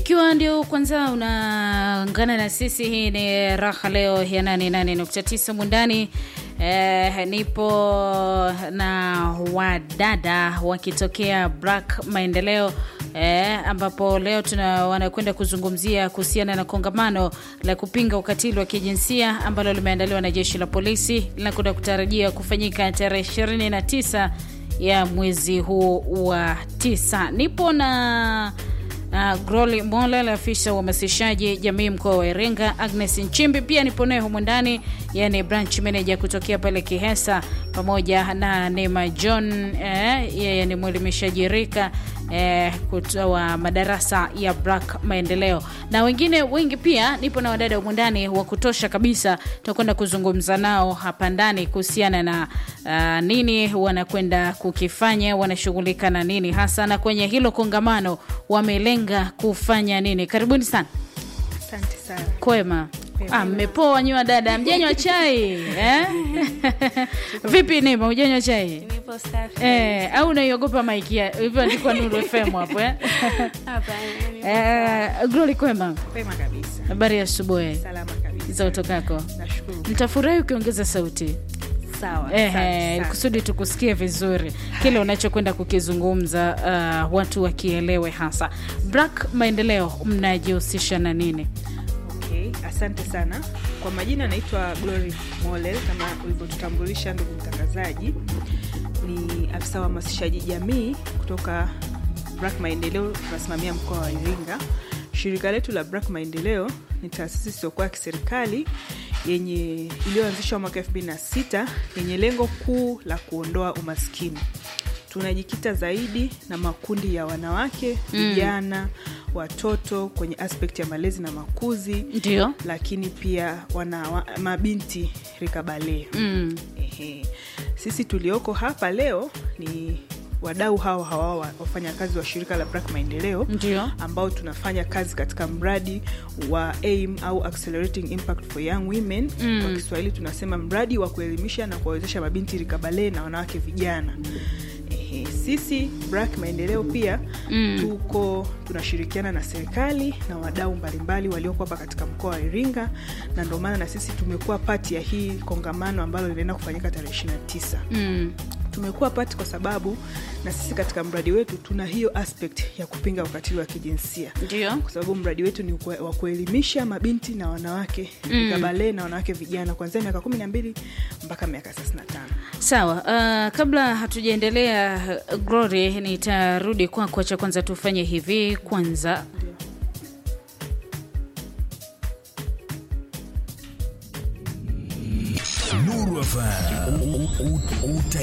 Ikiwa ndio kwanza unaungana na sisi, hii ni raha leo ya 88.9 Mundani. Eh, nipo na wadada wakitokea Black Maendeleo eh, ambapo leo tuna wanakwenda kuzungumzia kuhusiana na kongamano la kupinga ukatili wa kijinsia ambalo limeandaliwa na jeshi la polisi linakwenda kutarajia kufanyika tarehe 29 ya mwezi huu wa tisa. Nipo na Uh, Groli Molel afisa uhamasishaji jamii mkoa wa Iringa, Agnes Nchimbi pia nipo naye humu ndani, yani branch manager kutokea pale Kihesa, pamoja na Neema John eh, yeye ni mwelimishaji rika eh, kutoa madarasa ya Black Maendeleo na wengine wengi. Pia nipo na wadada humu ndani wa kutosha kabisa, tutakwenda kuzungumza nao hapa ndani kuhusiana na uh, nini wanakwenda kukifanya, wanashughulika na nini hasa, na kwenye hilo kongamano wamelenga kufanya nini. Karibuni sana. Asante sana. Kwema. Ah, mmepoa nywa dada, mjanywa chai eh? Vipi Neema, hujanywa chai Nipo safi. eh? Au unaiogopa maiki ya- hivyo andikwa Nuru FM hapo eh? Hapana, nipo Eh, Glory, kwema, kwema kabisa. habari ya asubuhi Salama kabisa. za utokako. Nashukuru. Nitafurahi ukiongeza sauti Sawa. asante Ehe, sana. kusudi tukusikie vizuri kile unachokwenda kukizungumza, uh, watu wakielewe hasa. Black Maendeleo mnajihusisha na nini? Okay, asante sana. Kwa majina naitwa Glory Molel kama ulivyotutambulisha ndugu mtangazaji. Ni afisa wa hamasishaji jamii kutoka Black Maendeleo, tunasimamia mkoa wa Iringa. Shirika letu la Black Maendeleo ni taasisi isiyokuwa ya kiserikali yenye iliyoanzishwa mwaka 2006 yenye lengo kuu la kuondoa umaskini. Tunajikita zaidi na makundi ya wanawake, vijana, watoto kwenye aspect ya malezi na makuzi, Ndio. lakini pia wana wa, mabinti rikabale. Mm. Ehe. Sisi tulioko hapa leo ni wadau hawa hawa wa- wafanyakazi wa shirika la Black Maendeleo Ndio. ambao tunafanya kazi katika mradi wa AIM au Accelerating Impact for Young Women. Mm. Kwa Kiswahili tunasema mradi wa kuelimisha na kuwawezesha mabinti rikabale na wanawake vijana. Ehe, sisi Black Maendeleo pia Mm. tuko tunashirikiana na serikali na wadau mbalimbali walioko hapa katika mkoa wa Iringa, na ndio maana na sisi tumekuwa pati ya hii kongamano ambalo linaenda kufanyika tarehe 29 Mm. tumekuwa pati kwa sababu na sisi katika mradi wetu tuna hiyo aspect ya kupinga ukatili wa kijinsia Ndio. kwa sababu mradi wetu ni kue- wa kuelimisha mabinti na wanawake Mm. kabale na wanawake vijana kuanzia miaka kumi na mbili mpaka miaka thelathini na tano Sawa. Uh, kabla hatujaendelea uh, Glory, nitarudi kwako. Cha kwanza tufanye hivi kwanza. Nuru FM. U- u- u-